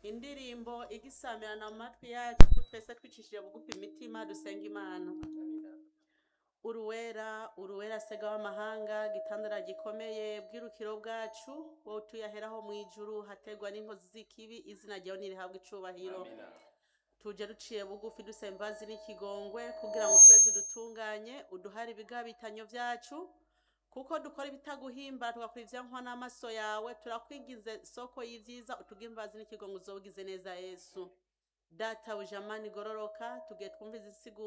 indirimbo igisamirana mu matwi yacu twese twicishije bugufi imitima dusenga imana uruwera uruwera sega w'amahanga gitandara gikomeye bw'irukiro bwacu wowe tuyaheraho mu ijuru hategwa n'inkozi z'ikibi izina ryawe nirihabwa icubahiro tuje duciye bugufi dusaba imbabazi n'ikigongwe kugira ngo tweze udutunganye uduhare ibigabitanyo vyacu kuko dukora ibitaguhimba tugakora ivyankwa n'amaso yawe turakwigize soko y'ivyiza utuge imbabazi n'ikigongwe uzobugize neza yesu data ujamani gororoka tugiye twumviza insigo